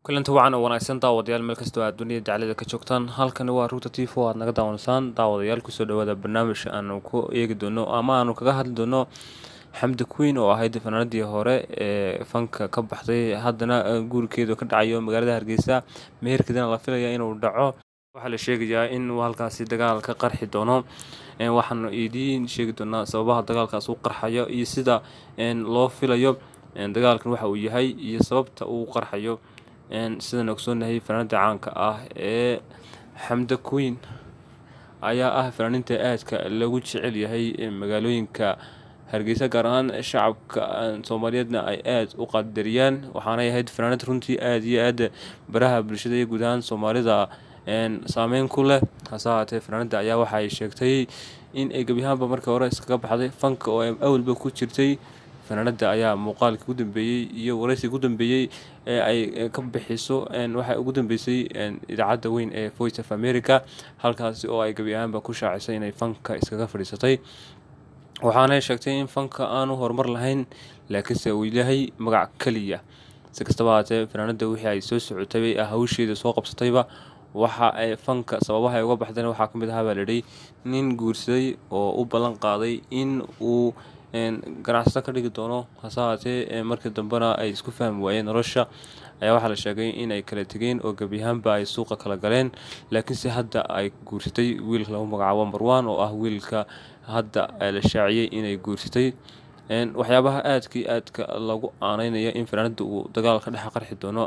kulanti wacan oo wanaagsan daawadayaal meel kastoo aad dunida daclada ka joogtaan halkani waa ruuta t v aad naga daawanaysaan daawadayaal kusoo dhawaada barnaamij aanu ku eegi doono ama aanu kaga hadli doono xamdi queen oo ahayd fanaanadii hore ee fanka ka baxday haddana guurkeedu ka dhacayo magaalada hargeysa meherkeedana la filaya inuu dhaco waxaa la sheegayaa in uu halkaasi dagaal ka qarxi doono waxaanu idiin sheegi doonaa sababaha dagaalkaas u qarxayo iyo sida loo filayo dagaalkan waxa uu yahay iyo sababta uu qarxayo sidaan ogsoonahay fanaanada caanka ah ee xamda queen ayaa ah fanaaninta aadka lagu jecel yahay magaalooyinka hargeysa gaar ahaan shacabka soomaaliyeedna ay aada u qadariyaan waxaanay ahayd fanaanad runtii aada iyo aada baraha bulshada iyo guud ahaan soomaalida saameyn ku leh hase haatee fanaanada ayaa waxaay sheegtay in ay gebiyahaanba markii hore iskaga baxday fanka oo ay awalba ku jirtay fanaanada ayaa muuqaalkii ugu dambeeyey iyo waraysigii ugu dambeeyey ee ay ka bixiso waxay ugu dambeysay idaacadda weyn ee voice of america halkaasi oo ay gebi ahaanba ku shaacisay inay fanka iskaga fadhiisatay waxaanay sheegtay in fanka aanu horumar lahayn laakiinse uu yahay magac keliya si kastaba haatee fanaanada wixii ay soo socotay hawsheeda soo qabsatayba waxa ay fanka sababaha ay uga baxdeen waxaa ka mid ahaa baa layidhi nin guursaday oo u ballan qaaday in uu ganacsato ka dhigi doono hase haatee markii dambena ay isku fahmi waayeen nolosha ayaa waxaa la sheegay inay kala tegeen oo gebiyahaanba ay suuqa kala galeen laakiinse hadda ay guursatay wiilka lagu magacaabo marwan oo ah wiilka hadda la shaaciyey inay guursatay waxyaabaha aadkii aadka lagu aaneynaya in fanaanada uu dagaal ka dhex qarxi doono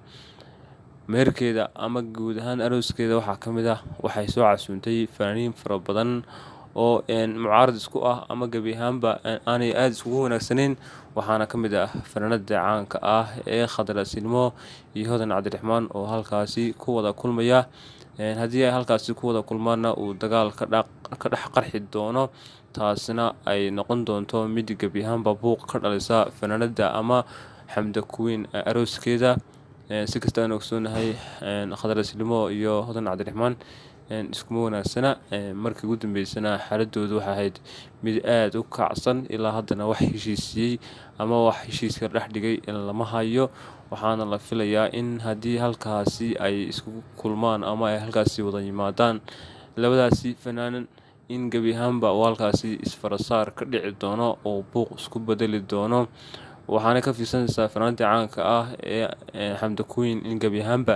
meherkeeda ama guud ahaan arooskeeda waxaa ka mid ah waxay soo casuuntay fanaaniin fara badan oo mucaarad isku ah ama gebi ahaanba aanay aada iskugu wanaagsaneyn waxaana ka mid ah fanaanada caanka ah ee khadrasilmo iyo hodan cabdiraxmaan oo halkaasi ku wada kulmaya haddii ay halkaasi ku wada kulmaanna uu dagaal ka dhex qarxi doono taasina ay noqon doonto mid gebi ahaanba buuq ka dhalisa fanaanada ama xamda queen arooskeeda si kasta aan ogsoonahay khadrasilmo iyo hodan cabdiraxmaan iskuma wanaagsana markii ugu dambeysana xaaladoodu waxay ahayd mid aada u kacsan ilaa haddana wax heshiisiyey ama wax heshiiska dhex dhigay lama hayo waxaana la filayaa in haddii halkaasi ay isku kulmaan ama ay halkaasi wada yimaadaan labadaasi fanaanan in gebi ahaanba uu halkaasi isfarasaar ka dhici doono oo buuq isku bedeli doono waxaana ka fiirsanaysaa fanaantii caanka ah ee xamda queen in gebi ahaanba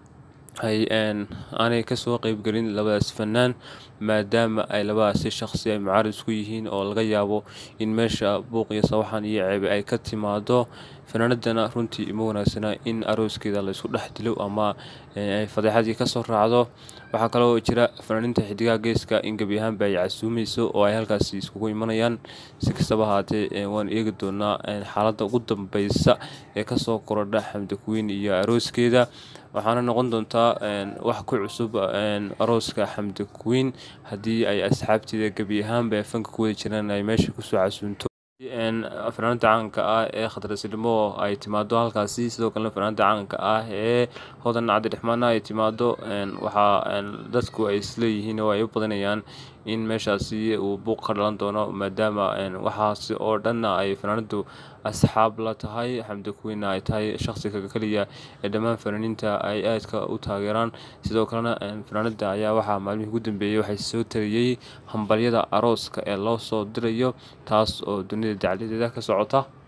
ay aanay kasoo qeybgelin labadaas fanaan maadaama ay labadaasi shaqsi ay mucaarid isku yihiin oo laga yaabo in meesha buuq iyo sawaxan iyo ceebe ay ka timaado fanaanadana runtii ima wanaagsana in arooskeeda laysku dhex dilo ama ay fadeexadii kasoo raacdo waxaa kaloo jira fanaaninta xidigaha geeska in gebi ahaanba ay casuumeyso oo ay halkaasi iskugu imanayaan si kastaba haatee waan eegi doonaa xaaladda ugu dambeysa ee kasoo korodha xamda queen iyo arooskeeda waxaana noqon doontaa wax ku cusub arooska xamda queen haddii ay asxaabteeda gebi ahaanba ee fanka ku wada jiraan ay meesha kusoo casuunto fanaanada caanka ah ee khadrasilmo ay timaado halkaasi sidoo kalena fanaanada caanka ah ee hodan cabdiraxmaana ay timaado waxaa dadku ay isleeyihiin oo ay u badanayaan in meeshaasi uu buuq ka dhalan doono maadaama waxaasi oo dhanna ay fanaanadu asxaab la tahay xamda queenna ay tahay shaqsiga keliya ee dhammaan fanaaniinta ay aadka u taageeraan sidoo kalena fanaanada ayaa waxaa maalmihii ugu dambeeyey waxay soo tariyey hambalyada arooska ee loo soo dirayo taas oo dunida dacladeeda ka socota